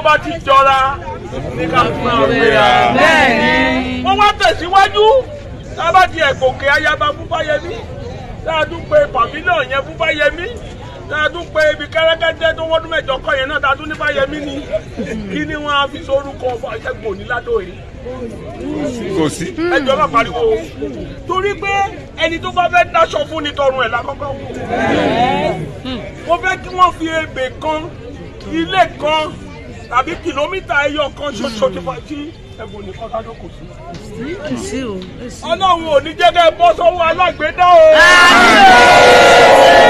bá ti jọra ní ká máa gbéra. bẹ́ẹ̀ni. wọ́n wá tẹ̀síwájú tá a bá ti ẹ̀gòkè ayaba fúnfáyẹmí tá a tún pe pàmílọ̀ yẹn fúnfáyẹmí tá a tún pe ibi kẹ́rẹ́kẹ́tẹ́ tó wọ́dún mẹ́jọ kọ́ yẹn náà tá a tún ní fáyẹmí ni kí ni wọ́n á fi sórúkọ Ṣẹ́gun Òníládò yìí kò sí. ẹjọ́ bá pariwo torí pé ẹni tó bá fẹ́ dáṣọ fún ni tọrùn ẹ̀ lákọ́kọ́ wò mo fẹ́ kí wọ́n fi ebè kan ilé kan tàbí kìlómítà ẹyọ kan ṣoṣo ti fa tí ẹ̀bùn nìkan sádó kò sí. kì í sí o. ọlọ́run ò ní jẹ́ kẹ́ ẹ bọ́ sọ́wọ́ alágbèédá o.